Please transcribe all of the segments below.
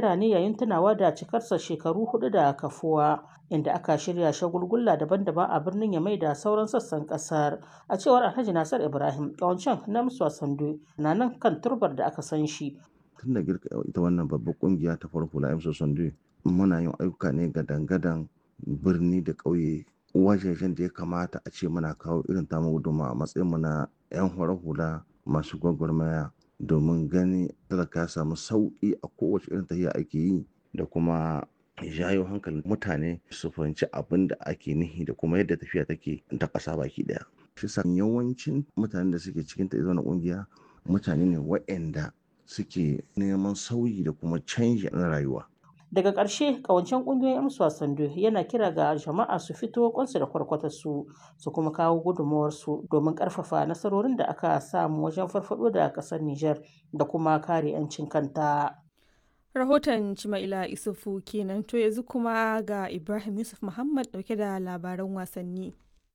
shekara ne yayin tunawa da cikarsa shekaru hudu da kafuwa inda aka shirya shagulgulla daban-daban a birnin Yamai da sauran sassan kasar. A cewar Alhaji Nasir Ibrahim, ƙawancen na Musa Sandu na nan kan turbar da aka san shi. Tun da girka ita wannan babbar kungiya ta farko la Musa Sandu muna yin ayyuka ne ga dangadan birni da ƙauye wajejen da ya kamata a ce muna kawo irin tamu gudunmawa a matsayin mu na 'yan hula masu gwagwarmaya domin gani talaka ya samu sauƙi a kowace irin tafiya ake yi da kuma jayo hankalin mutane su fahimci abin da ake nihi da kuma yadda tafiya take ta ƙasa baki ɗaya. Shi sa yawancin mutanen da suke cikin ta na ƙungiya mutane ne waɗanda suke neman sauyi da kuma canji na rayuwa. daga ƙarshe ƙawancen ƙungiyoyin 'yan wasan yana kira ga jama'a su fito kwansu da kwarkwatarsu su kuma kawo gudunmawarsu domin ƙarfafa nasarorin da aka samu wajen farfaɗo da ƙasar Nijar da kuma kare 'yancin kanta. Rahoton Cima'ila Isufu kenan to yanzu kuma ga Ibrahim Yusuf Muhammad ɗauke da labaran wasanni.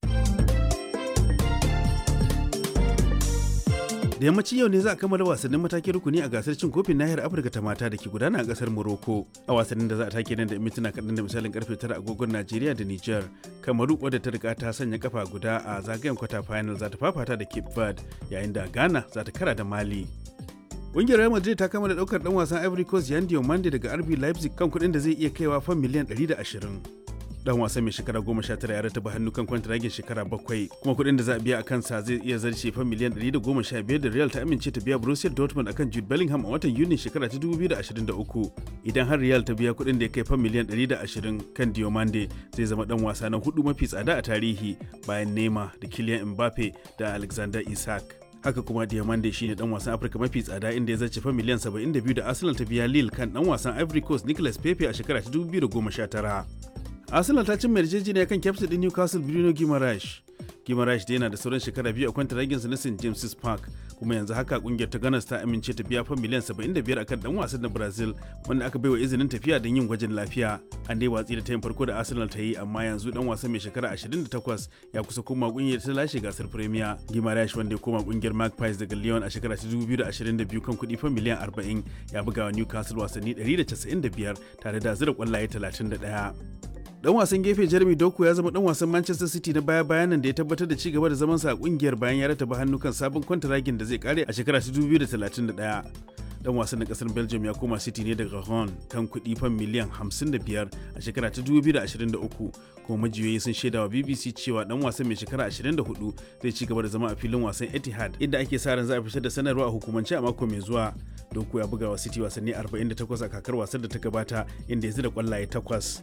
da yammacin yau ne za a kammala wasannin matakin rukuni a gasar cin kofin nahiyar afirka ta mata da ke gudana a kasar morocco a wasannin da za a take nan da mintuna kaɗan da misalin karfe tara agogon najeriya da niger kamaru wadda ta riga ta sanya kafa guda a zagayen kwata final za ta fafata da cape verde yayin da ghana za ta kara da mali Ƙungiyar Real Madrid ta kammala ɗaukar ɗan wasan Ivory Coast Yan Diomande daga RB Leipzig kan kuɗin da zai iya kaiwa fan miliyan 120. dan wasan mai shekara goma sha tara ya rataba hannu kan kwantiragin shekara bakwai kuma kuɗin da za a biya a kansa zai iya zarce fa miliyan ɗari da goma sha biyar da real ta amince ta biya borussia dortmund akan jude bellingham a watan yuni shekara ta dubu biyu da ashirin da uku idan har real ta biya kuɗin da ya kai fa miliyan ɗari da ashirin kan diomande zai zama dan wasa na hudu mafi tsada a tarihi bayan nema da kylian mbappe da alexander isak haka kuma diamande shine dan wasan afirka mafi tsada inda ya zace fa miliyan 72 da arsenal ta biya lille kan dan wasan ivory coast nicolas pepe a shekara ta 2019 arsenal ta cimma yarjejeniya kan kyaftin din newcastle bruno guimaraes guimaraes da yana da sauran shekara biyu a kwanta raginsa na st james's park kuma yanzu haka kungiyar ta ganas ta amince ta biya fa miliyan 75 akan dan wasan na brazil wanda aka baiwa izinin tafiya don yin gwajin lafiya an dai watsi da tayin farko da arsenal ta yi amma yanzu dan wasan mai shekara 28 ya kusa koma kungiyar ta lashe gasar premier guimaraes wanda ya koma kungiyar magpies daga lyon a shekara ta 2022 kan kuɗi fa miliyan 40 ya buga wa newcastle wasanni 195 tare da zira kwallaye 31 dan wasan gefe Jeremy Doku ya zama dan wasan Manchester City na baya bayanan da ya tabbatar da cigaba da zamansa a kungiyar bayan ya rataba hannu kan sabon kwantaragin da zai kare a shekara 2031. Dan wasan na kasar Belgium ya koma City ne daga Ron kan kuɗi fan miliyan 55 a shekara ta 2023 kuma majiyoyi sun shaidawa BBC cewa dan wasan mai shekara 24 zai ci gaba da zama a filin wasan Etihad inda ake sa ran za a fitar da sanarwa a hukumance a mako mai zuwa. Doku ya buga wa City wasanni 48 a kakar wasan da ta gabata inda ya zira kwallaye takwas.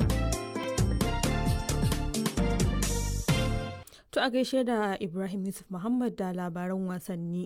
To a gaishe da Ibrahim Yusuf Muhammad da labaran wasanni.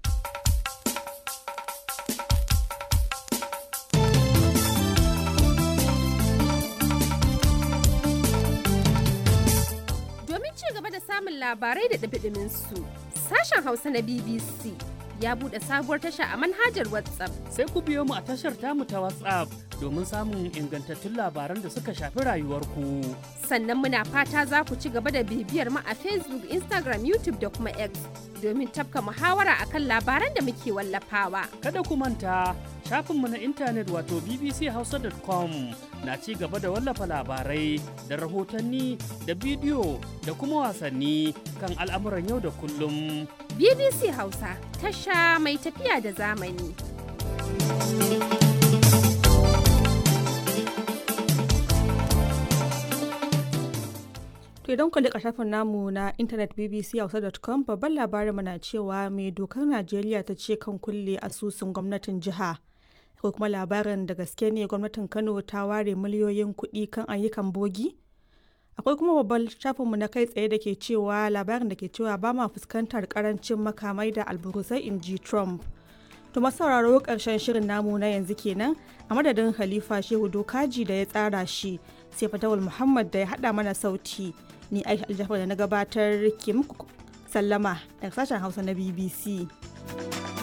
Domin ci gaba da samun labarai da ɗabiɗimin su, sashen Hausa na BBC ya buɗe sabuwar tasha a manhajar WhatsApp. Sai ku biyo mu a tashar tamu ta WhatsApp domin samun ingantattun labaran da suka shafi rayuwarku. Sannan muna fata za ku ci gaba da bibiyar mu a Facebook, Instagram, YouTube da kuma X domin tafka muhawara akan labaran da muke wallafawa. Kada ku manta shafinmu na intanet wato bbchausa.com na ci gaba da wallafa labarai da rahotanni da bidiyo da kuma wasanni kan al'amuran yau da kullum. BBC Hausa tasha mai tafiya da zamani. To idan ku liƙa shafin namu na intanet bbchausa.com babban labarin na cewa mai dokar Najeriya ta ce kan kulle asusun gwamnatin jiha. Ko kuma labarin da gaske ne gwamnatin Kano ta ware miliyoyin kuɗi kan ayyukan bogi? Akwai kuma babban shafinmu na kai tsaye da ke cewa labarin da ke cewa ba ma fuskantar karancin makamai da alburusai in ji Trump. To sauraro ƙarshen shirin namu na yanzu kenan a madadin Khalifa Shehu Dokaji da ya tsara shi sai Fatawul Muhammad da ya haɗa mana sauti. ni aisha aljafar da na gabatar ke muku sallama daga sashen hausa na bbc